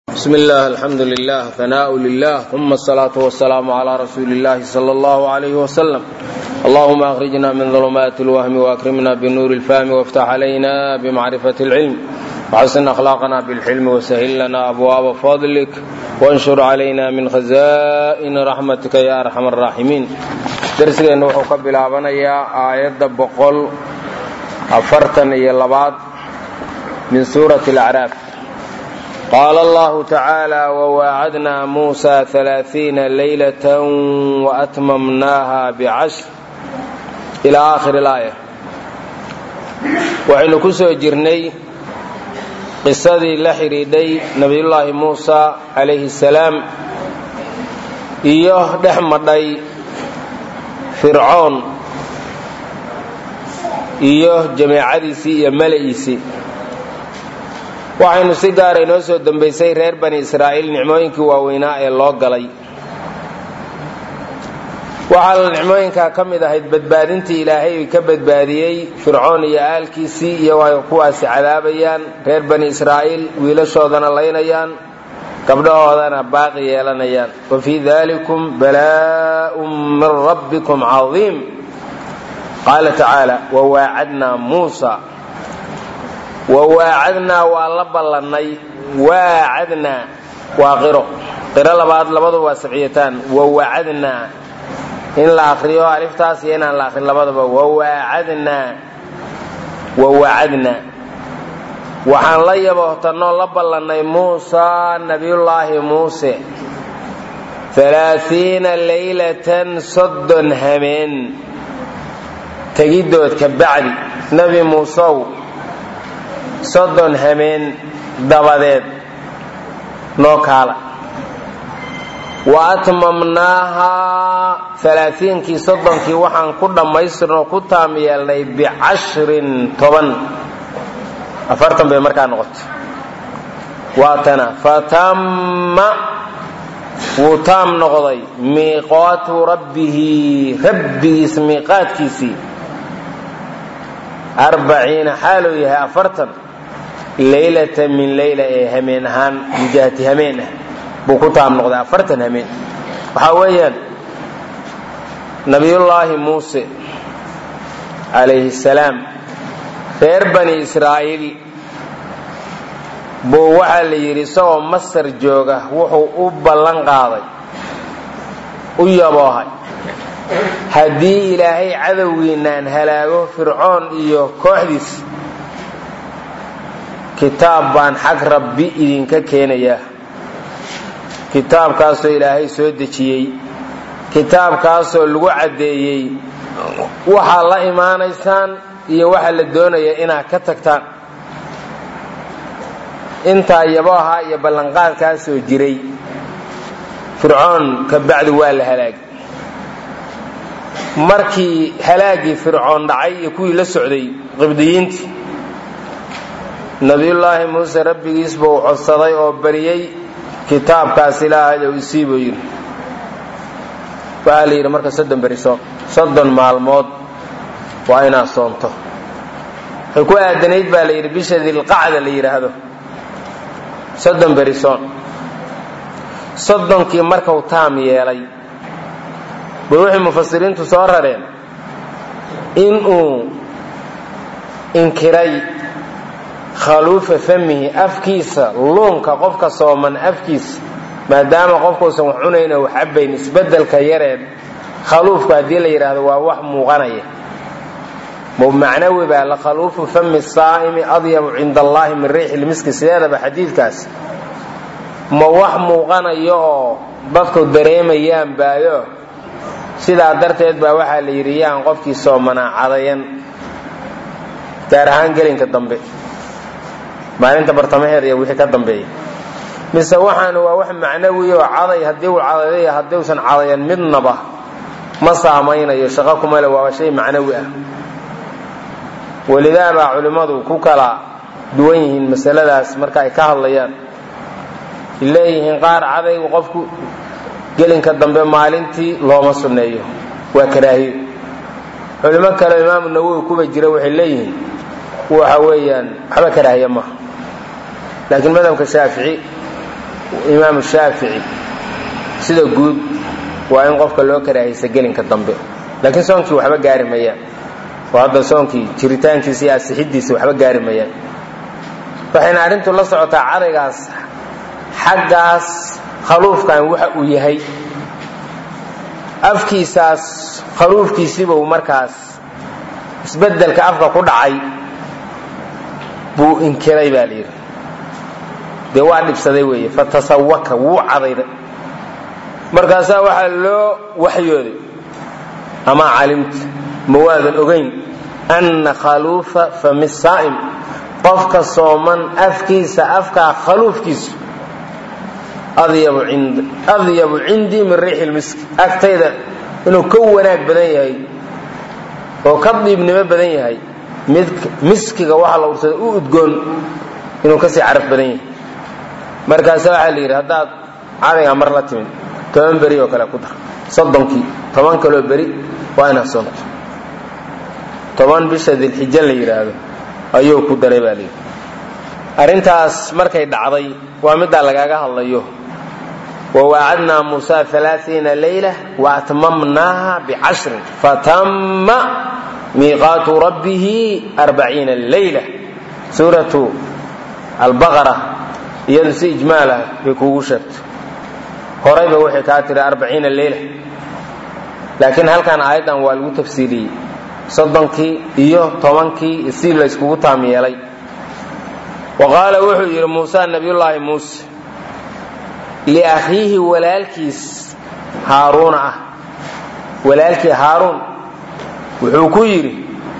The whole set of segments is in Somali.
bsm اllah alxamdu lilah hanaaء lilah uma الsalaaةu wasalaamu عlى rasuuli اllahi slى اllah عlyh wslm allahuma akhrijna min ظulmaati اlwahmi wakrimna bnuuri اlfahmi wاftax عlayna bmacrifaة اlcilm wxasin akhlaaqna bاlxilmi washil lana abwaaba fadlik wanshur عlayna min khaza'ini raxmatika ya arxam الraaximiin darsigeenna wuxuu ka bilaabanayaa aayadda boqol afartan iyo labaad min suurati اlacraaf qaala allahu tacaala wawaacadnaa muusa alaaiina leylata waatmamnaaha bicashr ilaa aakhiri laaya waxaynu ku soo jirnay qisadii la xidhiidhay nebiyullaahi muusa calayhi salaam iyo dhex madhay fircoon iyo jameecadiisii iyo mala'iisii waxaynu si gaara inoo soo dambaysay reer bani israa'iil nicmooyinkii waaweynaa ee loo galay waxaa nicmooyinkaa ka mid ahayd badbaadintii ilaahay ka badbaadiyey fircoon iyo aalkiisii iyo ay kuwaasi cadaabayaan reer bani israa'iil wiilashoodana laynayaan gabdhahoodana baaqi yeelanayaan wa fii dalikum balaa'un min rabbikum cadiim qaala tacaala wawaacadnaa muusa wawaacadnaa waa la ballannay waacadnaa waa qiro qiro labaad labadu waa sabciyataan wawacadnaa in la akriyo aliftaas iyo inaan la akrin labadaba wawaacadnaa wawacadnaa waxaan la yaboohtanoo la ballannay muusaa nabiyullaahi muuse alaaiina leylatan soddon hameen tegiddood ka bacdi nebi muusow soddon hameen dabadeed noo kaala wa atmamnaahaa alaaiinkii soddonkii waxaan ku dhammaystirnoo ku taam yeelnay bicashrin toban afartan bay markaa noqotay waatana fatamma wuu taam noqday miiqaatu rabbihi rabbigiis miiqaadkiisii arbaciina xaaluu yahay afartan leylata min leyla ee hameen ahaan mujahati hameen ah buu ku taam noqday afartan hameen waxaa weeyaan nabiyullaahi muuse calayhi salaam reer bani israa'iil buu waxaa la yidhi isagoo masar jooga wuxuu u ballan qaaday u yaboohay haddii ilaahay cadowgiinaan halaago fircoon iyo kooxdiis kitaab baan xag rabbi idinka keenayaa kitaabkaasoo ilaahay soo dejiyey kitaabkaasoo lagu caddeeyey waxaad la imaanaysaan iyo waxa la doonaya inaad ka tagtaan intaa yabooha iyo ballanqaadkaasoo jiray fircoon ka bacdi waa la halaagay markii halaagii fircoon dhacay iyo kuwii la socday qibdiyiintii nabiyullaahi muuse rabbigiis buu codsaday oo bariyey kitaabkaas ilaahay ou isii buu yidhi waxaa la yidhi marka soddon beri soon soddon maalmood waa inaad soonto waxay ku aadanayd baa la yidhi bisha dilqacda la yidhaahdo soddon beri soon soddonkii markau taam yeelay bay waxay mufasiriintu soo rareen inuu inkiray khaluufa famihi afkiisa luunka qofka sooman afkiisa maadaama qofkuusan wax cunayna wax cabayn isbeddelka yareed khaluufku haddii la yidhaahdo waa wax muuqanaya macnawi baa la khaluufu fami saa'imi adyabu cinda allaahi min riixi lmiski sideedaba xadiidkaas ma wax muuqanayo oo dadku dareemayaan baayo sidaa darteed baa waxaa la yidhi yaan qofkii soomanaa cadayan gaar ahaan gelinka dambe maalinta bartamaheeda iyo wixii ka dambeeya mise waxaanu waa wax macnawi oo caday haddii uu cadaday haddiusan cadayan midnaba ma saamaynayo shaqo kumale waaba shay macnawi ah welidaa baa culimmadu ku kala duwan yihiin masaladaas marka ay ka hadlayaan leeyihiin qaar cadaygu qofku gelinka dambe maalintii looma sunneeyo waa karaahiyo culimo kale imaamu nawowi kuba jira waxay leeyihiin waxa weeyaan waxba karaahiya maha laakiin madhabka shaafici imaamu shaafici sida guud waa in qofka loo karaahaysa gelinka dambe laakiin soonkii waxba gaari mayaan oo hadda soonkii jiritaankiisa iyo asixidiisa waxba gaari mayaan waxayna arrintu la socotaa cadaygaas xaggaas khaluufkan waxa uu yahay afkiisaas khaluufkiisiibuu markaas isbeddelka afka ku dhacay buu inkiray baa layidhi dee waa dhibsaday weeye fatasawaka wuu cadayday markaasaa waxaa loo waxyooday amaa calimta ma waadan ogayn anna khaluufa fami saa'im qofka sooman afkiisa afkaa khaluufkiisu adyabu cindii min riixi lmiski agtayda inuu ka wanaag badan yahay oo ka diibnimo badan yahay mid miskiga waxa la ursada u udgoon inuu kasii caraf badan yahay markaasa waxaa la yidhi haddaad cadaygaa mar la timid toban beri oo kale ku dar soddonkii toban kaloo beri waa inaad soonto toban bisha dilxijo la yidhaahdo ayuu ku daray baa layidhi arrintaas markay dhacday waa middaa lagaaga hadlayo wawaacadnaa muusa alaaiina layla waatmamnaaha bicashrin fatama miiqaatu rabbihi arbaciina layla suuratu albaqara iyadu si ijmaal ah bay kuugu sheegto horayba waxay kaa tiri arbaciina leyla laakiin halkan aayaddan waa lagu tafsiiliyey soddonkii iyo tobankii si layskugu taam yeelay wa qaala wuxuu yidhi muuse nabiyullaahi muuse liakhiihi walaalkiis haaruuna ah walaalkii haaruun wuxuu ku yidhi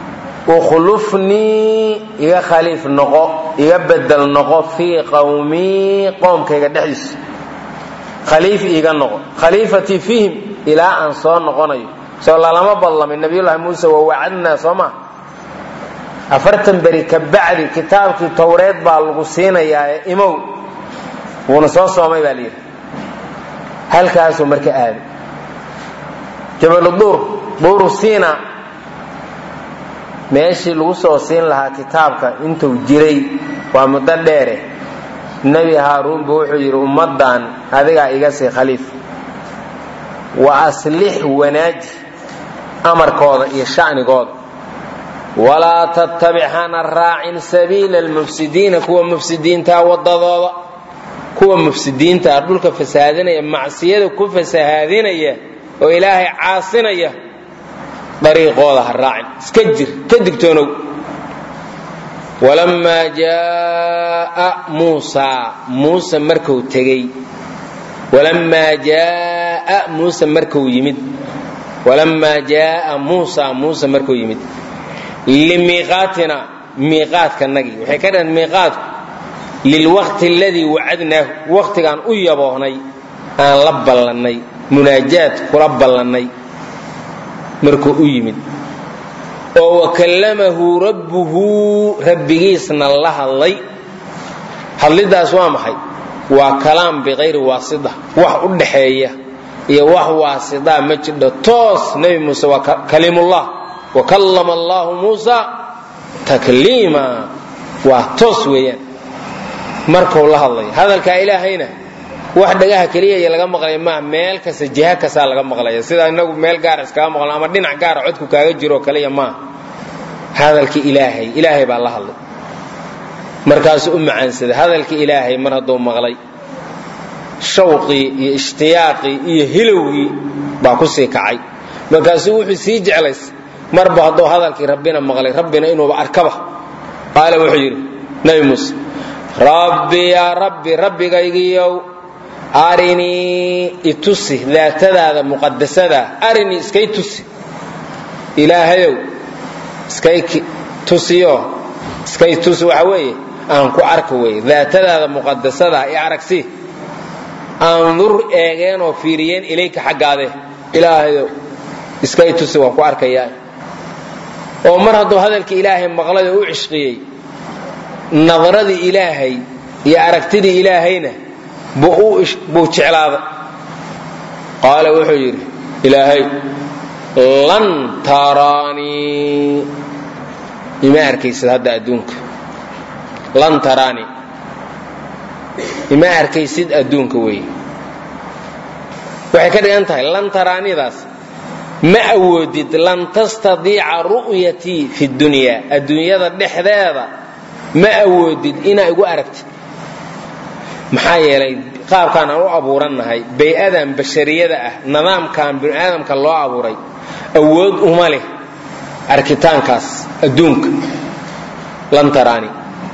ukhlufnii iga khaliif noqo iga bedel noqo fii qawmii qoomkayga dhexdiisa khaliif iiga noqo khaliifatii fiihim ilaa aan soo noqonayo soo lalama badlamin nabiyullaahi muuse waa wacadnaa soo ma afartan beri ka bacdi kitaabkii towreed baa lagu siinayaa ee imow wuuna soo soomay baa layidhi halkaasuu marka aaday jabalu duur duuru siina meeshii lagu soo siin lahaa kitaabka intuu jiray waa muddo dheere nebi haaruunba wuxuu yidhi ummaddan adigaa iga sii khaliif wa aslix wanaaji amarkooda iyo sha'nigooda walaa tattabic hana raacin sabiila almufsidiina kuwa mufsidiintaa wadadooda kuwa mufsidiintaa dhulka fasahaadinaya macsiyada ku fasahaadinaya oo ilaahay caasinaya dariiqooda ha raacin iska jir ka digtoonow walamaa jaaa muusaa muuse marku tegey walamaa jaaa muuse marku yimid walamaa jaaa muusa muuse markuu yimid limiiqaatina miiqaadkanagii waxay ka dhaheen miiqaadku lilwaqti aladii wacadnaahu waqtigaan u yaboohnay aan la ballannay munaajaad kula ballannay markuu u yimid oo wakallamahu rabbuhu rabbigiisna la hadlay hadlidaas waa maxay waa kalaam biqayri waasida wax u dhaxeeya iyo wax waasidaa ma jidho toos nebi muuse waa kalimullah wa kallama allahu muusa takliima waa toos weeyaan markuu la hadlay hadalkaa ilaahayna wax dhagaha keliya iyo laga maqlaya maaha meel kasta jiha kastaa laga maqlaya sida inagu meel gaara iskaga maqlo ama dhinac gaara codku kaaga jiroo kaliya maaha hadalkii ilaahay ilaahay baa la hadlay markaasuu u macaansaday hadalkii ilaahay mar hadduu maqlay shawqii iyo ishtiyaaqii iyo hilowgii baa ku sii kacay markaasuu wuxuu sii jeclays marba hadduu hadalkii rabbina maqlay rabbina inuuba arkaba qaala wuxuu yidhi nabi muuse rabbi yaa rabbi rabbigaygiiyow arinii itusi daatadaada muqadasadaa arinii iskay tusi ilaahayow iskay tusiyo iskay tusi waxa weeye aan ku arka weeye daatadaada muqadasadaa i aragsi andur eegeen oo fiiriyeen ilayka xaggaade ilaahayow iskay tusi waan ku arkayaa oo mar hadduu hadalkii ilaahay maqlay oo u cishqiyey nadaradii ilaahay iyo aragtidii ilaahayna buu jeclaaday qaala wuxuu yidhi ilaahay lan taraanii ima arkaysid hadda adduunka lan taraanii ima arkaysid adduunka weeye waxay ka dhigan tahay lan taraanidaas ma awoodid lan tastadiica ru'yatii fi dunyaa adduunyada dhexdeeda ma awoodid inaa igu aragtid maxaa yeelay qaabkaan aan u abuurannahay bay-adan bashariyada ah nidaamkan bini aadamka loo abuuray awood uma leh arkitaankaas adduunka lan taraani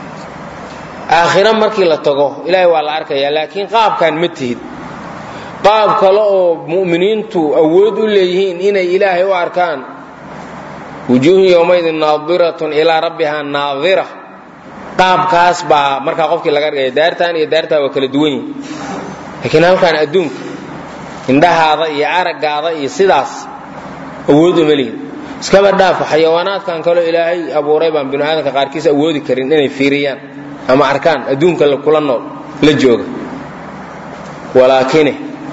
aakhiro markii la tago ilaahay waa la arkayaa laakiin qaabkaan ma tihid qaab kale oo mu'miniintu awood u leeyihiin inay ilaahay u arkaan wujuuhun yowmaydin naadiratun ilaa rabbihaa naadira qaabkaas baa markaa qofkii laga dhigaya daartaan iyo daartaa waa kala duwan yihin laakiin halkaan adduunka indhahaada iyo araggaada iyo sidaas awood uma lihin iskaba dhaafa xayawaanaadkan kaleo ilaahay abuuray baan binu aadamka qaarkiis awoodi karin inay fiiriyaan ama arkaan adduunka kula nool la jooga walaakine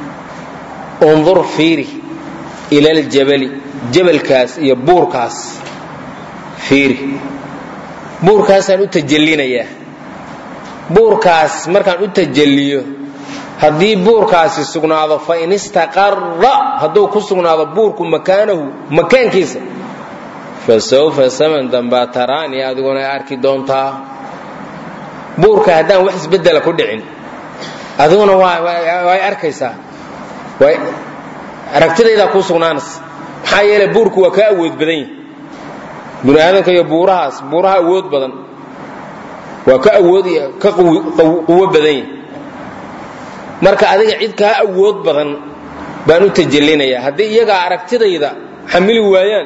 undur fiiri ila aljabali jabalkaas iyo buurkaas fiiri buurkaasaan u tajallinayaa buurkaas markaan u tajalliyo haddii buurkaasi sugnaado fa in istaqarra hadduu ku sugnaado buurku makaanahu makaankiisa fa sawfa saman dambaa taraani adiguna arki doontaa buurka haddaan wax isbeddela ku dhicin adiguna way arkaysaa aragtidaydaa kuu sugnaanaysa maxaa yeele buurku waa kaa awood badan yahi bini aadamka iyo buurahaas buuraha awood badan waa ka awood ka quwo badan yahi marka adiga cid kaa awood badan baan u tajallinayaa haddii iyagaa aragtidayda xamili waayaan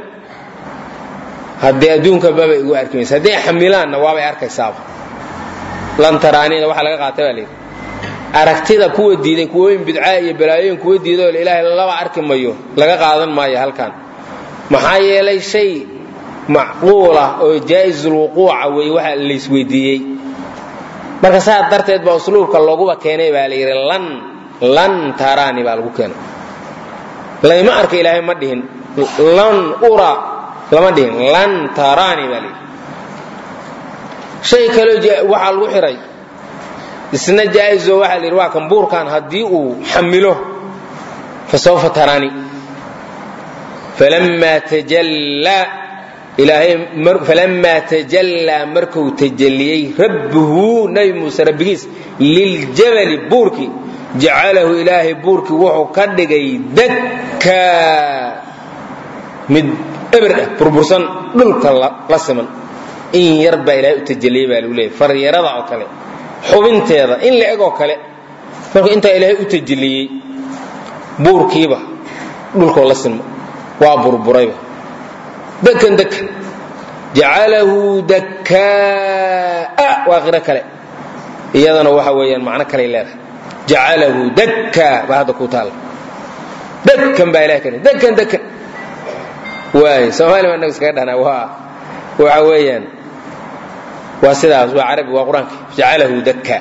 haddee adduunka babay igu arki maysa hadday xamilaanna waabay arkaysaaba lan taraanina waxaa laga qaata baa layidhi aragtida kuwa diiday kuwooyin bidcaa iyo balaayooyin kuwa diiday oo ilaahay laba arki mayo laga qaadan maayo halkan maxaa yeelay shay macquulah oo jaa'isulwuquuca wey waxa laysweydiiyey marka saa darteed baa usluubka looguba keenay baa layidhi lan lan taraani baa lagu keenay layma arka ilaahay ma dhihin lan ura lama dhihin lan taraani baa layidhi shay kaleo waxaa lagu xiray isna jaa'izo waxaa layidhi waa kan buurkan haddii uu xamilo fa sawfa taraani falammaa tajallaa ilaahay falammaa tajallaa markuu tajalliyey rabbuhu nabi muuse rabbigiis liljabali buurkii jacalahu ilaahay buurkii wuxuu ka dhigay dakkaa mid eber ah burbursan dhulka la siman in yar baa ilaahay u tajalliyey baa lagu leeyay faryarada oo kale xubinteeda in la eg oo kale markuu intaa ilaahay u tajalliyey buurkiiba dhulkoo la sinmo waa burburayba dakan dakan jacalahu dakkaa waa qiro kale iyadana waxa weeyaan macno kaley leedahay jacalahu dakkaa baa hadda ku taalla dakan baa ilahay ka dakan dakan waay soomaali baa inagu iskaga dhahnaa waa waxa weeyaan waa sidaas waa carabi waa qur-aanka jacalahu dakkaa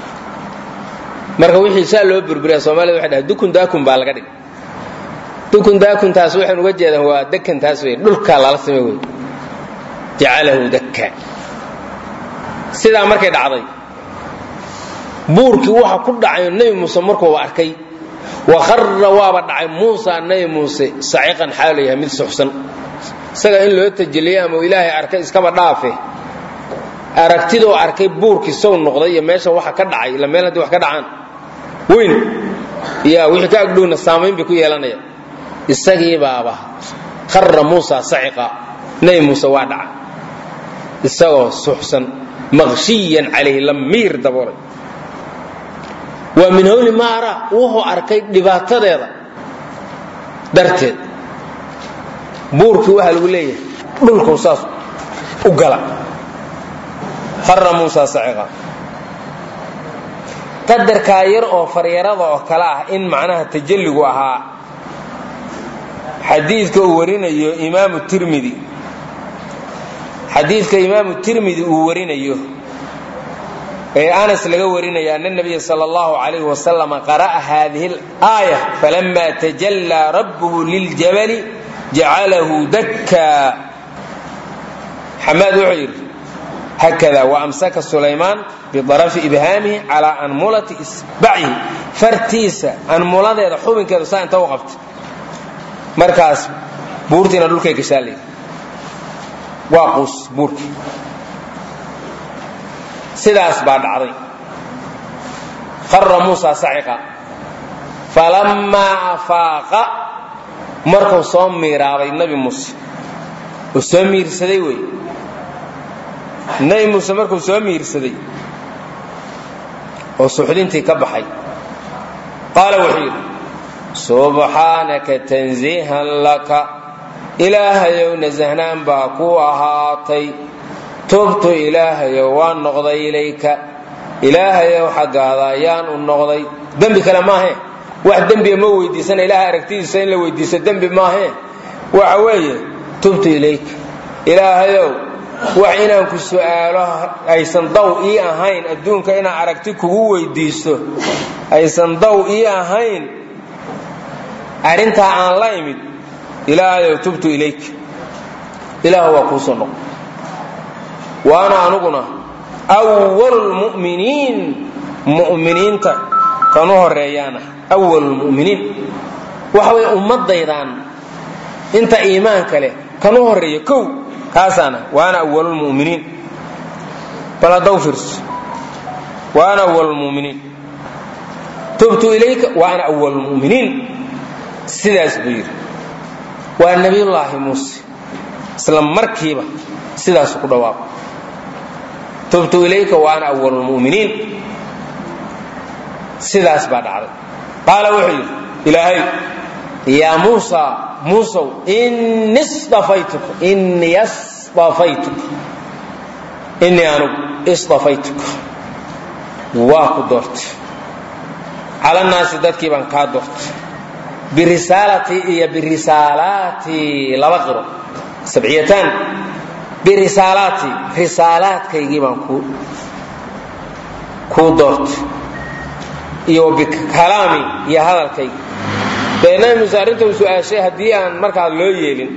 marka wixii saa loo burburiya soomaalida waxay dhahay dukun daakun baa laga dhigay dukun daakuntaas waxaan uga jeedaan waa dakantaas wey dhulkaa lala samay wey jacalahu dakka sidaa markay dhacday buurkii waxa ku dhacay nebi muuse markuuba arkay wa kharra waaba dhacay muusa nebi muuse saciqan xaalu yahay mid suxsan isaga in loo tajeliye ama ilaahay arkay iskaba dhaafe aragtidoo arkay buurkii sow noqday iyo meesha waxa ka dhacay ila meel haddii wax ka dhacaan weyn ya wixii ka agdhowna saamayn bay ku yeelanaya isagii baaba kharra muusa saciqa nebi muuse waa dhaca isagoo suxsan maqshiyan calayhi la miir daboolay waa min hawli maara wuxuu arkay dhibaatadeeda darteed buurkii waxaa lagu leeyahay dhulkuu saas u gala kharra muusa saciqa qadarkaa yar oo faryarada oo kale ah in macnaha tajalligu ahaa xadiidka uu warinayo imaamu tirmidi xadiidka imaamu tirmidi uu warinayo ee anas laga warinaya ana nabiya sal allahu alayh wasalam qara'a hadihi اlaaya falama tajallaa rabbuhu liljabali jacalahu dakkaa xamaad wuxuu yidhi hakada waamsaka sulaymaan biarafi ibhaamihi calaa anmulati isbacihi fartiisa anmuladeeda xubinkeedu saa inta u qabtay markaas buurtiina dhulkay gashaa layidhi waa quus buurkii sidaas baa dhacday qara muusa saciqa falammaa afaaqa markuu soo miiraabay nabi muuse oo soo miirsaday wey nabi muuse markuu soo miirsaday oo suxdintii ka baxay qaala wuxuu yidhi subxaanaka tansiihan laka ilaahayow nasahnaan baa ku ahaatay tubtu ilaahayow waan noqday ilayka ilaahayow xaggaada ayaan u noqday dembi kale maahe wax dembiga ma weydiisana ilaah aragtidiisa in la weydiisto dembi maahe waxa weeye tubtu ilayka ilaahayow wax inaan ku su'aalo aysan daw ii ahayn adduunka inaan aragti kugu weydiisto aysan daw ii ahayn arrintaa aan la imid ilaahayow tubtu ilayka ilaah waa kuusoo noqo waana anuguna awalulmu'miniin mu'miniinta kan u horeeyaana awalulmu'miniin waxa way ummaddaydaan inta iimaanka leh kan u horeeya kow kaasaana waana awalulmu'miniin bal haddaw fiirso waana awalulmu'miniin tubtu ilayka waana awalulmu'miniin sidaas buu yidhi waa nebiyullaahi muuse isla markiiba sidaasu ku dhawaaqo tubtu ilayka wa ana awalulmu'miniin sidaas baa dhacday qaala wuxuu yidhi ilaahay yaa muusa muusow ini sdafaytuka inii asdafaytuka inii anugu isdafaytuka waa ku doortay calannaasi dadkii baan kaa doortay birisaalati iyo birisaalaati laba qiro sabciyataan birisaalaati risaalaadkaygii baan ku kuu doortay iyo bikalaami iyo hadalkaygi dee nabi muuse arrinta uu su-aashay haddii aan markaa loo yeelin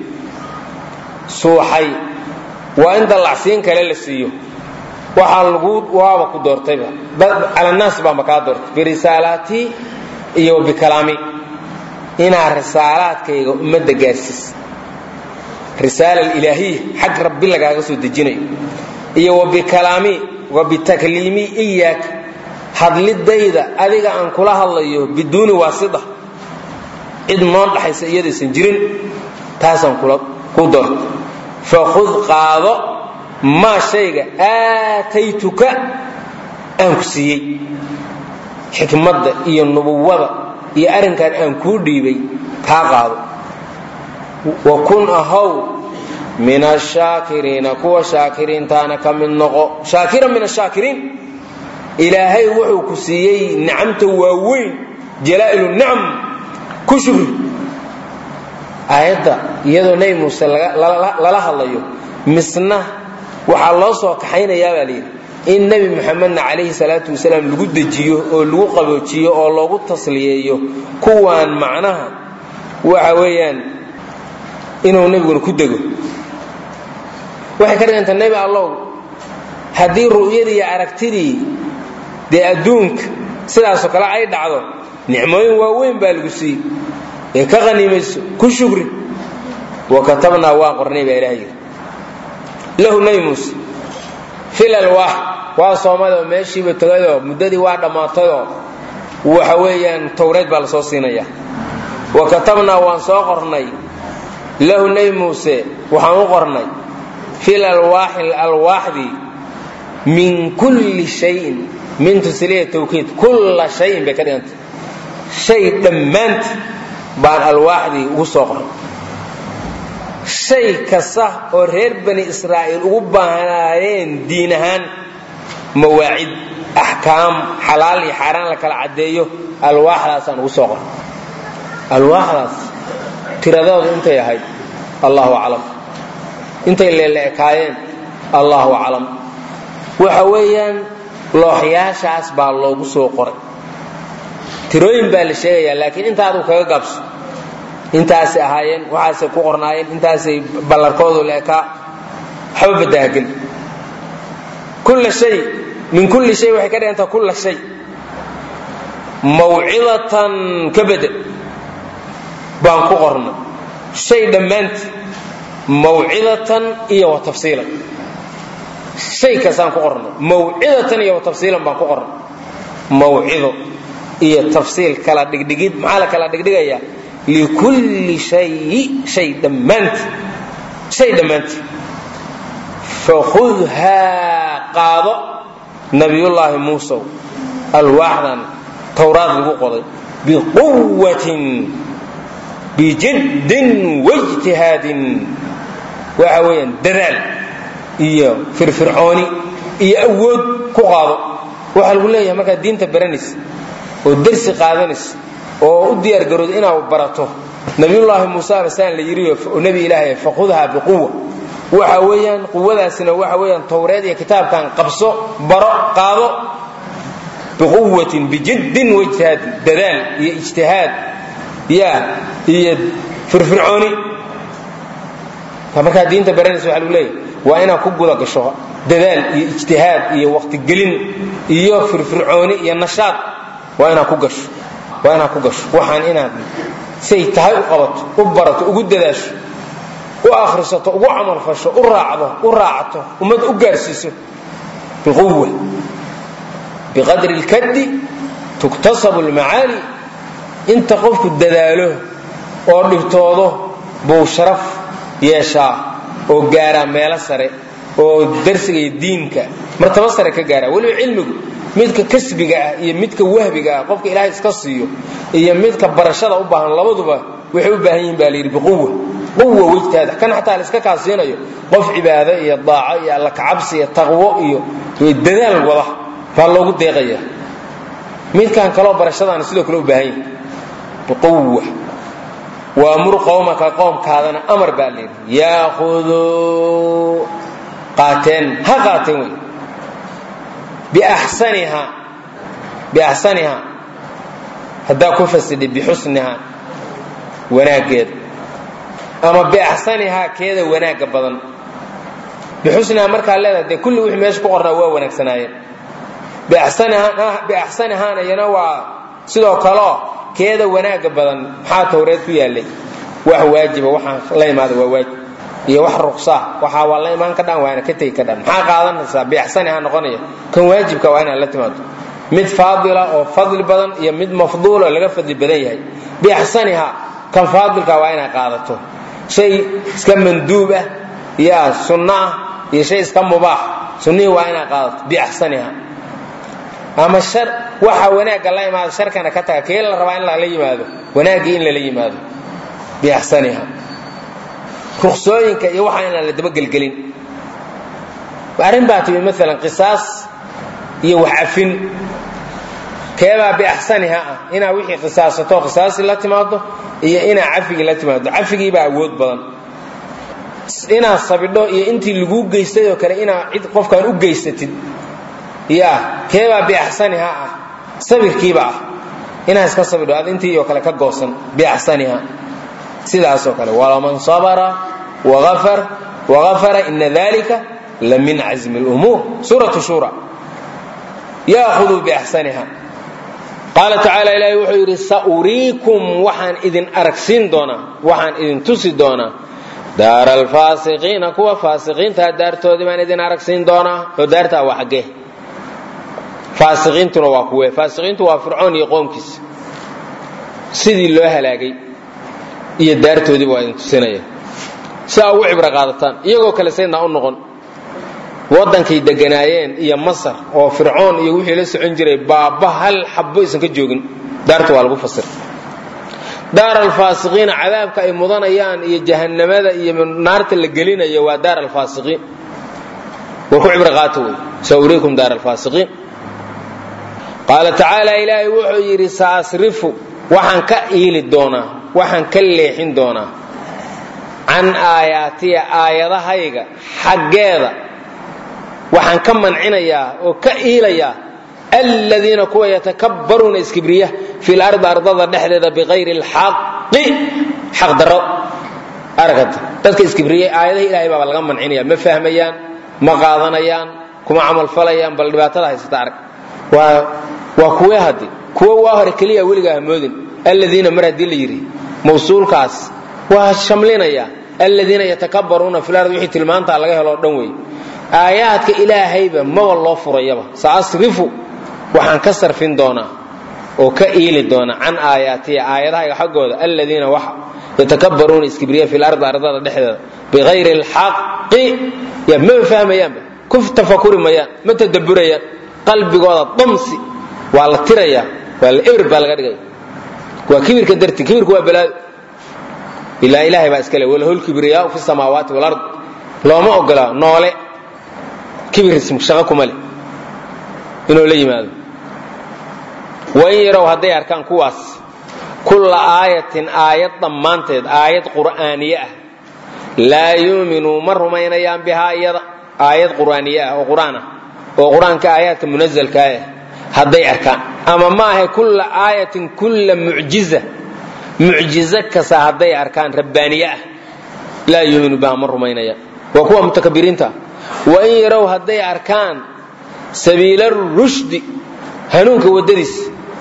suuxay waa in dallacsiin kale la siiyo waxaa lagu waaba ku doortayba calannaas baanba kaa doortay birisaalaati iyo bikalaami inaad risaalaadkayga ummadda gaarsiisa risaala ilaahiya xag rabbi lagaaga soo dejinayo iyo wabikalaami wabitakliimi iyaak hadlidayda adiga aan kula hadlayo biduuni waasida cid noo dhaxaysa iyadaysan jirin taasaan ku doorta fakhud qaado maa shayga aataytuka aan ku siiyey xikmadda iyo nubuwada iyo arrinkan aan kuu dhiibay kaa qaado wa kun ahow min ashaakiriina kuwa shaakiriintaana ka mid noqo shaakiran min ashaakiriin ilaahay wuxuu ku siiyey nicamta waaweyn jalaa'ilu nicam ku shukri aayadda iyadoo nebi muuse lala hadlayo misna waxaa loo soo kaxaynayaa baa layidhi in nebi muxamedna calayhi salaatu wasalaam lagu dejiyo oo lagu qaboojiyo oo loogu tasliyeeyo kuwaan macnaha waxa weeyaan inuu nebiguna ku dego waxay ka dhiganta nebi allow haddii ru'yadii iyo aragtidii dee adduunka sidaasoo kale ay dhacdo nicmooyin waaweyn baa lagu siiyey ee ka qaniimayso ku shukri wa katabnaa waan qornay baa ilaha yidhi lahu nebi muuse fil alwaax waa soomadoo meeshiiba tegayoo muddadii waa dhammaatayoo waxa weeyaan towreed baa la soo siinaya wa katabnaa waan soo qornay lahu nebi muuse waxaan u qornay fil alwaaxi alwaaxdii min kulli shayin min tusliya tawkiid kulla shayin bay ka dhigantay shay dhammaanti baan alwaaxdii ugu soo qoray shay kasta oo reer bani israa'iil ugu baahnaayeen diin ahaan mawaacid axkaam xalaal iyo xaaraan la kala caddeeyo alwaaxdaasaan ugu soo qoray alwaaxdaas tiradoodu intay ahayd allahu aclam intay leeleekaayeen allahu aclam waxa weeyaan looxyaashaas baa loogu soo qoray tirooyin baa la sheegayaa laakiin inta aduu kaga gaabso intaasay ahaayeen waxaasay ku qornaayeen intaasay ballarkoodu leekaa waxba badahageli kulla shay min kulli shay waxay ka dhigantaa kulla shay mawcidatan ka bedel baan ku qorna shay dhammaanti mawcidatan iyo wa tafsiilan shay kastaan ku qorna mawcidatan iyo wa tafsiilan baan ku qorna mawcido iyo tafsiil kala dhigdhigid maxaa la kala dhigdhigayaa likulli shayi shay dhammaanti shay dhammaanti fakhudhaa qaado nabiyullaahi muusow alwaaxdan towraad lagu qoday biquwatin bijiddin waijtihaadin waxa weeyaan dadaal iyo firfircooni iyo awood ku qaado waxaa lagu leeyahay markaad diinta baranaysa oo dersi qaadanaysa oo u diyaargarooda inaad barato nabiyullaahi muuse basaan la yidhi oo nebi ilaahay fakhudha biquwa waxa weeyaan quwadaasina waxa weeyaan towreed iyo kitaabkan qabso baro qaado biquwatin bijiddin waijtihaadin dadaal iyo ijtihaad ya iyo firfircooni markaad diinta baranaysa waxa lagu leeyahay waa inaad ku guda gasho dadaal iyo ijtihaad iyo waqtigelin iyo firfircooni iyo nashaad waa inaad ku gasho waa inaad ku gasho waxaan inaad say tahay u qabato u barato ugu dadaasho u akhrisato ugu camalfasho u raacdo u raacato ummadda u gaarsiiso biquwa biqadri lkaddi tuktasabu lmacaali inta qofku dadaalo oo dhibtoodo buu sharaf yeeshaa oo gaaraa meelo sare oo darsiga iyo diinka martaba sare ka gaara weliba cilmigu midka kasbiga ah iyo midka wahbiga ah qofka ilaahay iska siiyo iyo midka barashada u baahan labaduba waxay u baahan yihin baa la yidhi biquwa quwa wejtaada kan xataa la iska kaasiinayo qof cibaado iyo daaco iyo alla kacabsi iyo taqwo iyo dadaal wada baa loogu deeqaya midkan kaloo barashadaana sidoo kale u baahan yihin biquwa waamur qowmaka qoomkaadana amar baa la yidhi yaakuduu qaateen ha qaateen wey biaxsaniha biaxsaniha haddaa ku fasidhi bixusniha wanaaggeeda ama biaxsanihaa keeda wanaagga badan bixusniha markaa leedahay dee kulli wixii meesha ku qornaa waa wanaagsanaayeen biaxsanihaana iyana waa sidoo kaleo keeda wanaagga badan maxaa towreed ku yaallay wax waajiba waxaan la imaada waa waajib iyo wax ruqsaa waxaa waa la imaan ka dhan waana ka tegi ka dhan maxaa qaadanaysaa biaxsaniha noqonaya kan waajibka waa inaad la timaado mid faadila oo fadli badan iyo mid mafduula laga fadli badan yahay biaxsaniha kan faadilka waa inaad qaadato shay iska manduub ah ya sunno ah iyo shay iska mubaax sunnihii waa inaad qaadato biaxsaniha ama shar waxa wanaagga la imaado sharkana ka taga kee la rabaa in lala yimaado wanaaggii in lala yimaado biaxsaniha ruqsooyinka iyo waxa inaan la dabagelgelin arrin baa timi maalan qisaas iyo wax cafin keebaa biaxsaniha ah inaa wixii qisaasato qisaasi la timaado iyo inaa cafigii la timaado cafigiibaa awood badan inaad sabidho iyo intii laguu geystay oo kale inaa cid qofkaan u geysatid ya keebaa biaxsaniha ah sabirkiiba ah inaa iska sabidho ad intii oo kale ka goosan biaxsaniha sidaasoo kale walaman sabra wagafara ina dalika la min cazmi lumuur suuratu shura yaahuduu biaxsaniha qaala tacaala ilaahay wuxuu yidhi sauriikum waxaan idin aragsiin doonaa waxaan idin tusi doonaa daara alfaasiqiina kuwa faasiqiintaa daartoodii baan idin aragsiin doonaa oo daartaa waa xaggee faasiqiintuna waa kuwe faasiqiintu waa fircoon iyo qoomkiisa sidii loo halaagay iyo daartoodiiba waa idin tusinaya si aa ugu cibro qaadataan iyagoo kale saydnaa u noqon waddankay deganaayeen iyo masar oo fircoon iyo wixii la socon jiray baaba hal xabbo aysan ka joogin daarta waa lagu fasira daar alfaasiqiina cadaabka ay mudanayaan iyo jahannamada iyo naarta la gelinayo waa daar alfaasiqiin war ku cibro qaata wey sauriikum daar alfaasiqiin qaala tacaala ilaahay wuxuu yidhi saasrifu waxaan ka iili doonaa waxaan ka leexin doonaa can aayaatiya aayadahayga xaggeeda waxaan ka mancinayaa oo ka iilayaa aladiina kuwa yatakabbaruuna iskibriya fi lardi ardada dhexdeeda biqayri alxaqi xaqdarro aragata dadka iskibriyey aayadaha ilahay baaba laga mancinaya ma fahmayaan ma qaadanayaan kuma camalfalayaan bal dhibaatada haysata arag waa waa kuwee haddi kuwo waa hore keliya weligaa hamoodin aladiina mar haddii la yidhi mawsuulkaas waa shamlinaya aladiina yatakabbaruuna fil ard wixii tilmaantaa laga helo o dhan wey aayaadka ilaahayba maba loo furayaba saasrifu waxaan ka sarfin doonaa oo ka iili doona can aayaatiya aayadahayga xaggooda aladiina waxa yatakabbaruuna iskibriya fi lardi ardada dhexdeeda bikayri alxaqi ya maba fahmayaanba ku tafakuri mayaan ma tadabburayaan qalbigooda damsi waa la tirayaa waa la ebr baa laga dhigaya waa kibirka darti kibirku waa balaado ilaa ilaahay baa iskale walahul kibriyaau fi samaawaati walard looma ogola noole kibir shaqo kuma leh inuu la yimaado wain yarow hadday arkaan kuwaas kulla aayatin aayad dhammaanteed aayad qur'aaniye ah laa yuuminuu ma rumaynayaan bihaa iyada aayad qur'aaniye ah oo qur'aan ah oo qur-aanka aayaadka munazalkaa ah hadday arkaan ama ma ahe kulla aayatin kulla mucjiza mucjizo kasta hadday arkaan rabbaaniye ah laa yuuminu bihaa ma rumaynayaan waa kuwa mutakabiriinta wain yarow hadday arkaan sabiila rushdi hanuunka waddadiis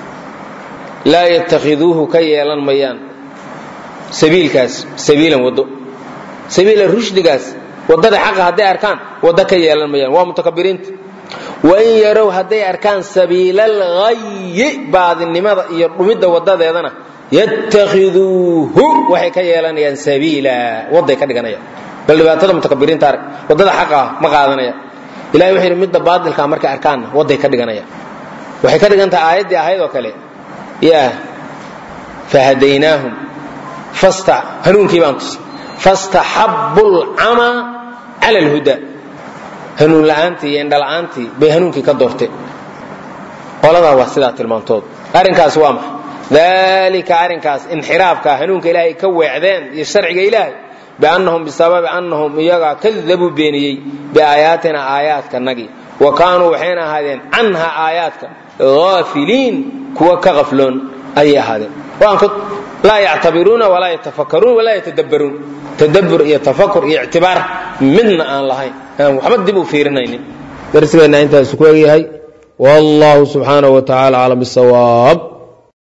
laa yatakhiduuhu ka yeelan mayaan sabiilkaas sabiilan waddo sabiila rushdigaas waddada xaqa hadday arkaan waddo ka yeelan mayaan waa mutakabiriinta wain yarow hadday arkaan sabiila alghayi baadinimada iyo dhumidda waddadeedana yatakhiduuhu waxay ka yeelanayaan sabiila wadday ka dhiganayaan bal dhibaatada mutakabiriinta arag waddada xaqa ah ma qaadanayaan ilahay wuxuu yidhi midda baadilkaa markay arkaanna wadday ka dhiganayaan waxay ka dhigan tahay aayaddii ahayd oo kale yaa fahadaynaahum fasta hanuunkii baan tusay fastaxabbu lcamaa cala alhuda hanuun la'aantii iyo indhala'aantii bay hanuunkii ka doorteen qoladaa waa sidaa tilmaantood arrinkaas waa maxay dalika arrinkaas inxiraafka hanuunka ilaahay ka weecdeen iyo sharciga ilaahay biannahum bisababi annahum iyagaa kadabuu beeniyey biaayaatina aayaadkanagii wa kaanuu waxayna ahaadeen canha aayaadka aafiliin kuwa ka qafloon ayay ahaadeen laa yactabiruuna walaa yatafakaruun walaa yatadabbaruun tadabbur iyo tafakur iyo ictibaar midna aan lahayn aan waxba dib u fiirinaynin darsigeenna intaas ku egyahay wallahu subxaanahu wa tacaala aclam bisawaab